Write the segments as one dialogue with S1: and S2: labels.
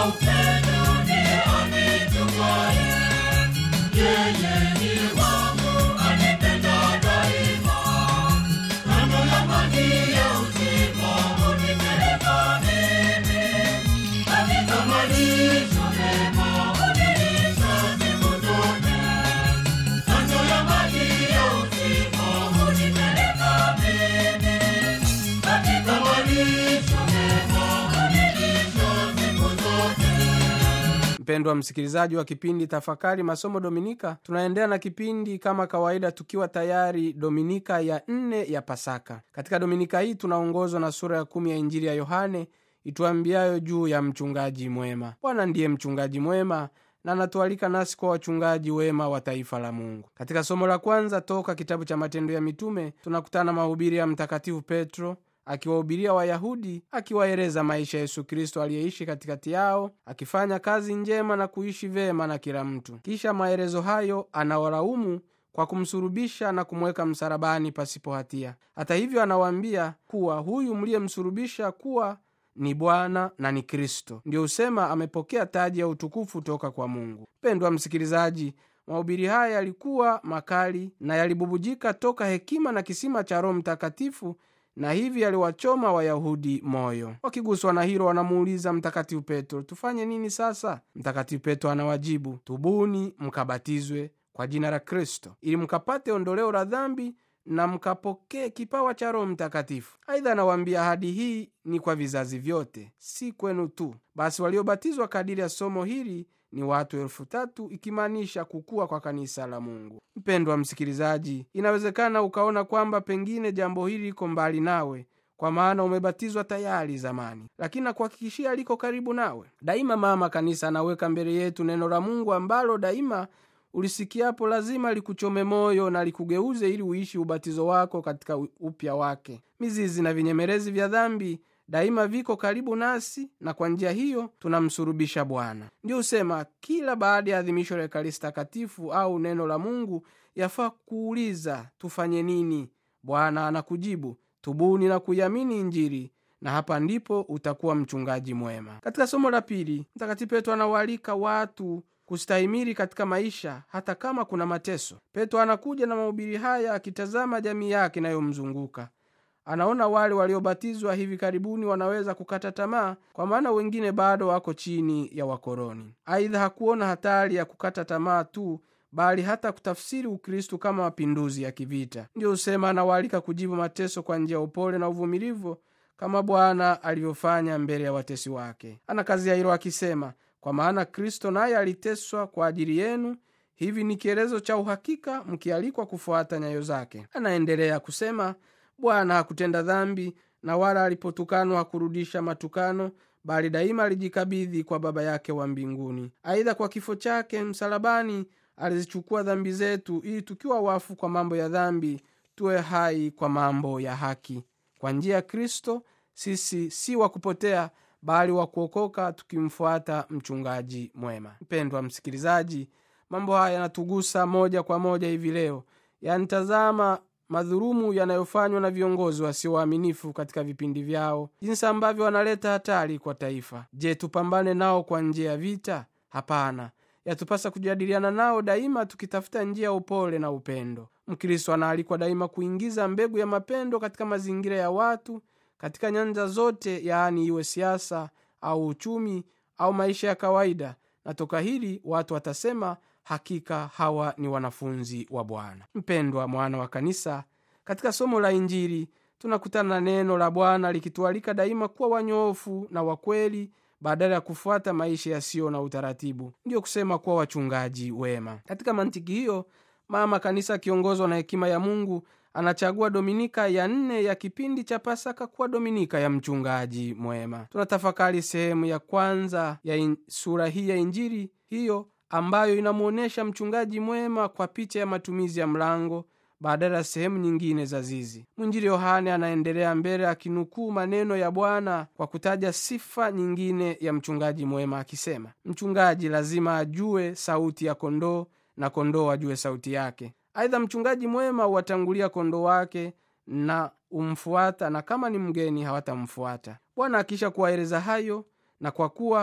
S1: upendo ndiye anitumaye. Yeye ni wangu anipenda daima. Kando ya maji ya uzima hunipeleka mimi. Katika malisho mema hunilisha siku zote. Kando ya maji ya uzima hunipeleka mimi. Katika malisho mema hunilisha siku zote.
S2: mpendwa msikilizaji wa kipindi tafakari masomo dominika tunaendelea na kipindi kama kawaida tukiwa tayari dominika ya nne ya pasaka katika dominika hii tunaongozwa na sura ya kumi ya injili ya yohane ituambiayo juu ya mchungaji mwema bwana ndiye mchungaji mwema na anatualika nasi kwa wachungaji wema wa taifa la mungu katika somo la kwanza toka kitabu cha matendo ya mitume tunakutana mahubiri ya mtakatifu petro akiwahubiria wayahudi akiwaeleza maisha ya yesu kristo aliyeishi katikati yao akifanya kazi njema na kuishi vema na kila mtu kisha maelezo hayo anawalaumu kwa kumsurubisha na kumweka msalabani pasipo hatia hata hivyo anawaambia kuwa huyu mliyemsurubisha kuwa ni bwana na ni kristo ndiyo husema amepokea taji ya utukufu toka kwa mungu mpendwa msikilizaji mahubiri haya yalikuwa makali na yalibubujika toka hekima na kisima cha roho mtakatifu na hivi yaliwachoma wayahudi moyo wakiguswa na hilo wanamuuliza mtakatifu petro tufanye nini sasa mtakatifu petro anawajibu tubuni mkabatizwe kwa jina la kristo ili mkapate ondoleo la dhambi na mkapokee kipawa cha roho mtakatifu aidha anawaambia ahadi hii ni kwa vizazi vyote si kwenu tu basi waliobatizwa kadiri ya somo hili ni watu elfu tatu ikimaanisha kukua kwa kanisa la mungu mpendwa msikilizaji inawezekana ukaona kwamba pengine jambo hili liko mbali nawe kwa maana umebatizwa tayari zamani lakini nakuhakikishia liko karibu nawe daima mama kanisa anaweka mbele yetu neno la mungu ambalo daima ulisikiapo lazima likuchome moyo na likugeuze ili uishi ubatizo wako katika upya wake mizizi na vinyemelezi vya dhambi daima viko karibu nasi na kwa njia hiyo tunamsurubisha bwana ndio husema kila baada ya adhimisho la ekaristi takatifu au neno la mungu yafaa kuuliza tufanye nini bwana anakujibu tubuni na kuiamini injili na hapa ndipo utakuwa mchungaji mwema katika somo la pili mtakatifu petro anawaalika watu kustahimili katika maisha hata kama kuna mateso petro anakuja na mahubiri haya akitazama jamii yake inayomzunguka anaona wale waliobatizwa hivi karibuni wanaweza kukata tamaa kwa maana wengine bado wako chini ya wakoroni aidha hakuona hatari ya kukata tamaa tu bali hata kutafsiri ukristu kama mapinduzi ya kivita ndiyo husema anawaalika kujibu mateso kwa njia ya upole na uvumilivu kama bwana alivyofanya mbele ya watesi wake anakazia hilo akisema kwa maana kristo naye aliteswa kwa ajili yenu hivi ni kielezo cha uhakika mkialikwa kufuata nyayo zake anaendelea kusema bwana hakutenda dhambi na wala alipotukanwa hakurudisha matukano bali daima alijikabidhi kwa baba yake wa mbinguni aidha kwa kifo chake msalabani alizichukua dhambi zetu ili tukiwa wafu kwa mambo ya dhambi tuwe hai kwa mambo ya haki kwa njia ya kristo sisi si wa kupotea bali wa kuokoka tukimfuata mchungaji mwema mpendwa msikilizaji mambo haya yanatugusa moja kwa moja hivi leo yanitazama madhurumu yanayofanywa na viongozi wasio waaminifu katika vipindi vyao jinsi ambavyo wanaleta hatari kwa taifa je tupambane nao kwa njia ya vita hapana yatupasa kujadiliana nao daima tukitafuta njia ya upole na upendo mkristo anaalikwa daima kuingiza mbegu ya mapendo katika mazingira ya watu katika nyanja zote yaani iwe siasa au uchumi au maisha ya kawaida na toka hili watu watasema hakika hawa ni wanafunzi wa bwana mpendwa mwana wa kanisa katika somo la injili tunakutana na neno la bwana likitualika daima kuwa wanyoofu na wakweli badala ya kufuata maisha yasiyo na utaratibu ndiyo kusema kuwa wachungaji wema katika mantiki hiyo mama kanisa akiongozwa na hekima ya mungu anachagua dominika ya nne ya kipindi cha pasaka kuwa dominika ya mchungaji mwema tunatafakari sehemu ya kwanza ya in, sura hii ya injili hiyo ambayo inamwonyesha mchungaji mwema kwa picha ya matumizi ya mlango badala ya sehemu nyingine za zizi mwinjili yohane anaendelea mbele akinukuu maneno ya bwana kwa kutaja sifa nyingine ya mchungaji mwema akisema mchungaji lazima ajue sauti ya kondoo na kondoo ajue sauti yake aidha mchungaji mwema huwatangulia kondoo wake na umfuata na kama ni mgeni hawatamfuata bwana akisha kuwaeleza hayo na kwa kuwa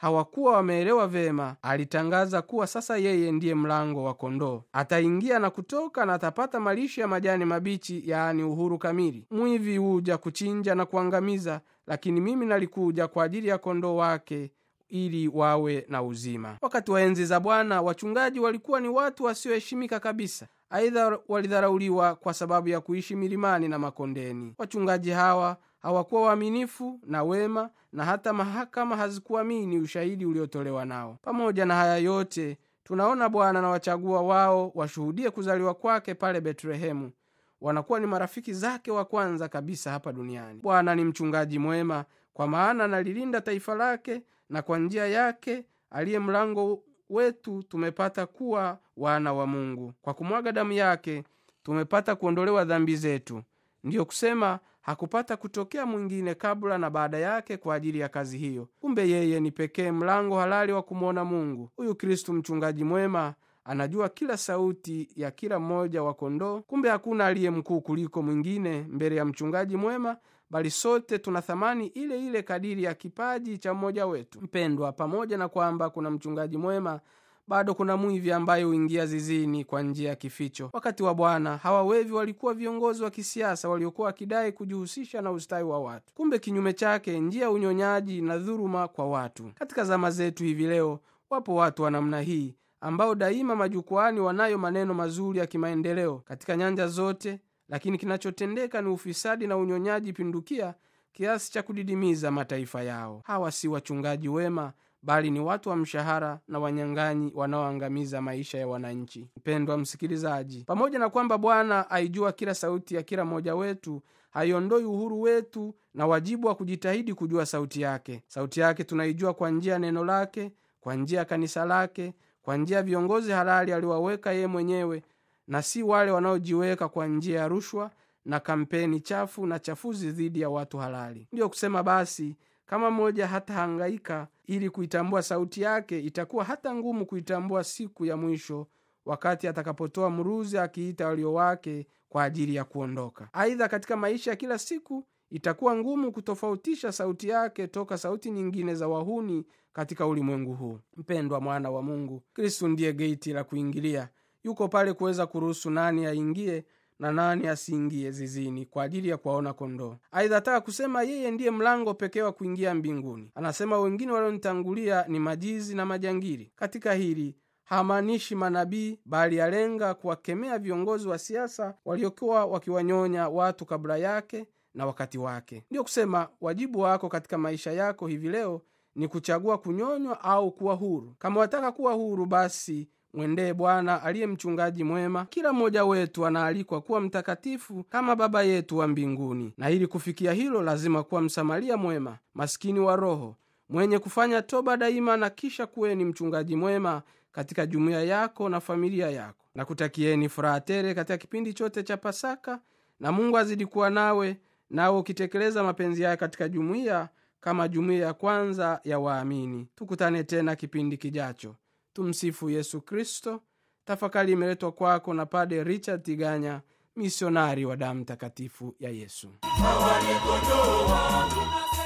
S2: hawakuwa wameelewa vema, alitangaza kuwa sasa yeye ndiye mlango wa kondoo. Ataingia na kutoka na atapata malisho ya majani mabichi, yaani uhuru kamili. Mwivi huja kuchinja na kuangamiza, lakini mimi nalikuja kwa ajili ya kondoo wake ili wawe na uzima. Wakati wa enzi za Bwana, wachungaji walikuwa ni watu wasioheshimika kabisa. Aidha, walidharauliwa kwa sababu ya kuishi milimani na makondeni. Wachungaji hawa hawakuwa waaminifu na wema, na hata mahakama hazikuamini ushahidi uliotolewa nao. Pamoja na haya yote, tunaona Bwana na wachagua wao washuhudie kuzaliwa kwake pale Betlehemu. Wanakuwa ni marafiki zake wa kwanza kabisa hapa duniani. Bwana ni mchungaji mwema, kwa maana analilinda taifa lake, na kwa njia yake aliye mlango wetu tumepata kuwa wana wa Mungu. Kwa kumwaga damu yake tumepata kuondolewa dhambi zetu. Ndiyo kusema hakupata kutokea mwingine kabla na baada yake kwa ajili ya kazi hiyo. Kumbe yeye ni pekee mlango halali wa kumwona Mungu. Huyu Kristu mchungaji mwema anajua kila sauti ya kila mmoja wa kondoo. Kumbe hakuna aliye mkuu kuliko mwingine mbele ya mchungaji mwema, bali sote tuna thamani ile ile kadiri ya kipaji cha mmoja wetu. Mpendwa, pamoja na kwamba kuna mchungaji mwema bado kuna mwivi ambaye huingia zizini kwa njia ya kificho. Wakati wa Bwana hawa wevi walikuwa viongozi wa kisiasa waliokuwa wakidai kujihusisha na ustawi wa watu, kumbe kinyume chake njia ya unyonyaji na dhuluma kwa watu. Katika zama zetu hivi leo, wapo watu wa namna hii ambao daima majukwani wanayo maneno mazuri ya kimaendeleo katika nyanja zote, lakini kinachotendeka ni ufisadi na unyonyaji pindukia kiasi cha kudidimiza mataifa yao. Hawa si wachungaji wema bali ni watu wa mshahara na wanyang'anyi wanaoangamiza maisha ya wananchi. Mpendwa msikilizaji, pamoja na kwamba Bwana aijua kila sauti ya kila mmoja wetu, haiondoi uhuru wetu na wajibu wa kujitahidi kujua sauti yake. Sauti yake tunaijua kwa njia ya neno lake, kwa njia ya kanisa lake, kwa njia ya viongozi halali aliowaweka yeye mwenyewe, na si wale wanaojiweka kwa njia ya rushwa na kampeni chafu na chafuzi dhidi ya watu halali. Ndiyo kusema basi kama mmoja hatahangaika ili kuitambua sauti yake, itakuwa hata ngumu kuitambua siku ya mwisho, wakati atakapotoa mruzi akiita walio wake kwa ajili ya kuondoka. Aidha, katika maisha ya kila siku itakuwa ngumu kutofautisha sauti yake toka sauti nyingine za wahuni katika ulimwengu huu. Mpendwa mwana wa Mungu, Kristu ndiye geiti la kuingilia. Yuko pale kuweza kuruhusu nani aingie na nani asiingie zizini kwa ajili ya kuwaona kondoo. Aidha, ataka kusema yeye ndiye mlango pekee wa kuingia mbinguni. Anasema wengine walionitangulia ni majizi na majangili. Katika hili hamaanishi manabii, bali alenga kuwakemea viongozi wa siasa waliokuwa wakiwanyonya watu kabla yake na wakati wake. Ndiyo kusema wajibu wako katika maisha yako hivi leo ni kuchagua kunyonywa au kuwa huru. Kama wataka kuwa huru, basi mwendee Bwana aliye mchungaji mwema. Kila mmoja wetu anaalikwa kuwa mtakatifu kama Baba yetu wa mbinguni, na ili kufikia hilo lazima kuwa msamaria mwema, maskini wa roho, mwenye kufanya toba daima, na kisha kuweni mchungaji mwema katika jumuiya yako na familia yako. Na kutakieni furaha tele katika kipindi chote cha Pasaka, na Mungu azidi kuwa nawe, nawe ukitekeleza mapenzi yake katika jumuiya kama jumuiya ya kwanza ya waamini. Tukutane tena kipindi kijacho. Tumsifu Yesu Kristo. Tafakari imeletwa kwako na Pade Richard Tiganya, misionari wa damu takatifu ya Yesu.
S1: Hawa ni kondoo wangu,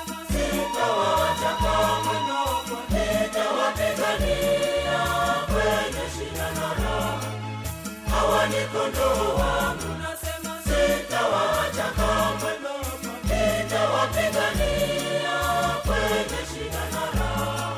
S1: sitawaacha kamwe, nitawapigania kwenye shida na raha. Hawa ni kondoo wangu, sitawaacha kamwe, nitawapigania kwenye shida na raha.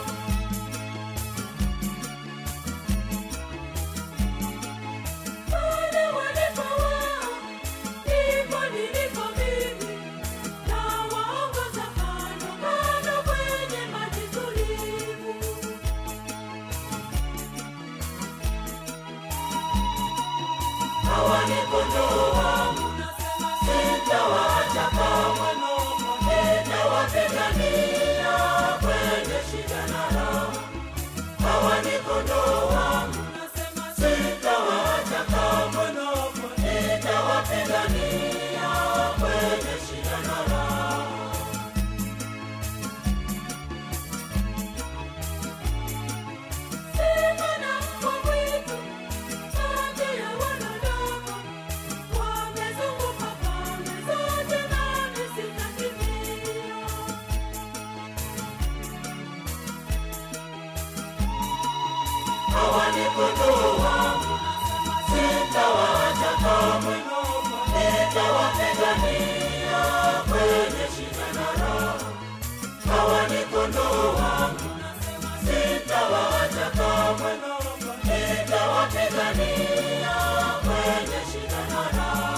S1: Pale walipo wao, ndipo nilipo mimi, nawaongoza kando kando kwenye maji tulivu. Hawa ni kondoo wangu, sitawaacha kamwe, nitawapigania kwenye shida na raha. Hawa ni kondoo wangu, sitawaacha kamwe, nitawapigania kwenye shida na raha.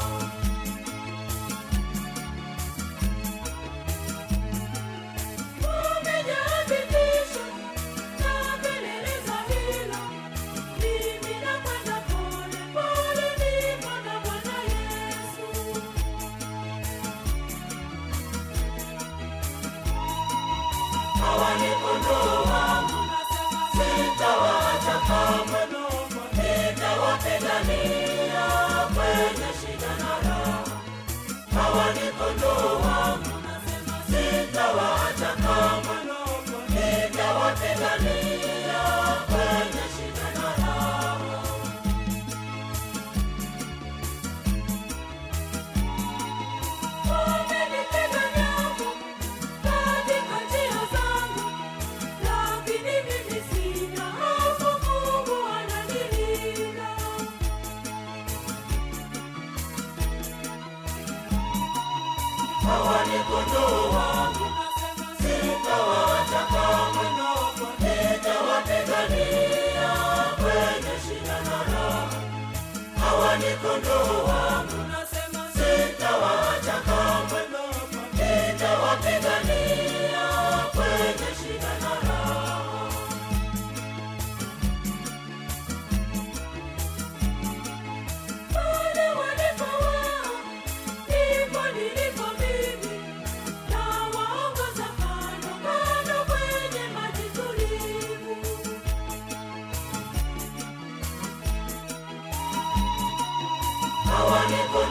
S1: Umejaa vitisho na kelele za hila, mimi nakwenda pole pole, niko na Bwana Yesu. Hawa ni kondoo wangu, sitawaacha kamwe, nitawapigania kwenye shida na raha. Hawa ni kondoo wangu, sitawaacha kamwe, nitawapigania kwenye shida na raha. Wamenipiga nyavu katika njia zangu, lakini mimi sina hofu, Mungu ananilinda. Hawa ni kondoo wangu, sitawaacha kamwe, nitawapigania kwenye shida na raha. Hawa ni kondoo wangu, sitawaacha kamwe, nitawapigania kwenye shida na raha. Pale walipo wao, ndipo nilipo mimi, nawaongoza kando kando kwenye maji tulivu. Hawa ni